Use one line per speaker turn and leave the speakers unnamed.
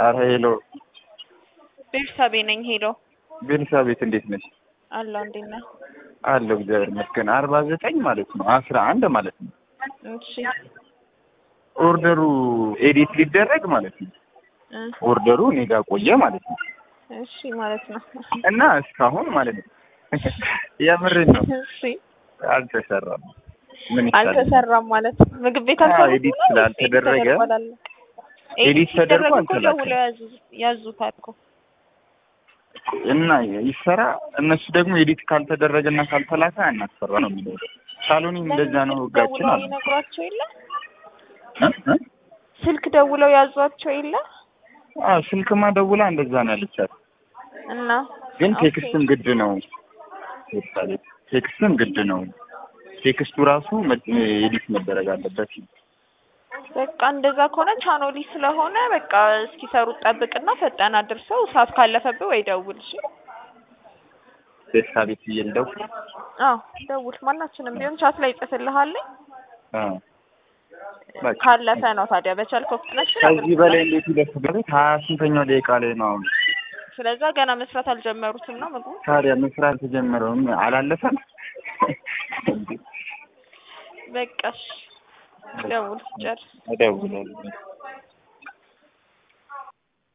አረ ሄሎ
ቤርሳቤ ነኝ። ሄሎ
ቤርሳቤት እንዴት ነሽ?
አለሁ። እንዴት ነህ?
አለሁ እግዚአብሔር ይመስገን። አርባ ዘጠኝ ማለት ነው አስራ አንድ ማለት ነው
እሺ
ኦርደሩ ኤዲት ሊደረግ ማለት ነው።
እ
ኦርደሩ እኔ ጋር ቆየ ማለት ነው
እሺ ማለት ነው።
እና እስካሁን ማለት ነው የምርን ነው
እሺ
አልተሰራም። ምን ይሻላል?
አልተሰራም ማለት ምግብ ቤት
አዎ፣
አልሰሩም
ኤዲት
ነው?
ስላልተደረገ
ኤዲት ተደርጓል።
ኤዲት ተደርጎ
ሲደረግ እኮ
አልተላከም።
ደውለው ያዙ- ያዙታል እኮ
እና ይሰራ እነሱ ደግሞ ኤዲት ካልተደረገና ካልተላከ አናሰራ ነው የሚለው። ሳሎኒ እንደዛ ነው ህጋችን
ደውለው
አለ
ይነግሯቸው የለ
እ? እ?
ስልክ ደውለው ያዟቸው የለ
አዎ ስልክማ ደውላ እንደዛ ነው ያለቻት።
እና
ግን
ኦኬ።
ቴክስትም ግድ ነው። ለምሳሌ ቴክስትም ግድ ነው። ቴክስቱ ራሱ መ- ኤዲት መደረግ አለበት።
በቃ እንደዛ ከሆነ ቻኖሊ ስለሆነ በቃ እስኪሰሩት ጠብቅና ፈጠን አድርሰው ሰዓት ካለፈብህ ወይ ደውል። እሺ
ደስታ ቤት ብዬ ልደውል?
አዎ ደውል። ማናችንም ቢሆን ቻት ላይ ይጽፍልሃለኝ።
አዎ በቃ
ካለፈ ነው ታዲያ በቻልከው ፍጥነት ስራ
ከዚህ
አድርግ።
በላይ እንዴት ይደርስበት? ሀያ ስንተኛው ደቂቃ ላይ ነው አሁን?
ስለዛ ገና መስራት አልጀመሩትም ነው ምግቡ።
ታዲያ መስራት ተጀመረውም አላለፈም?
በቃ እሺ ደውል ጨርስ።
እደውላለሁ።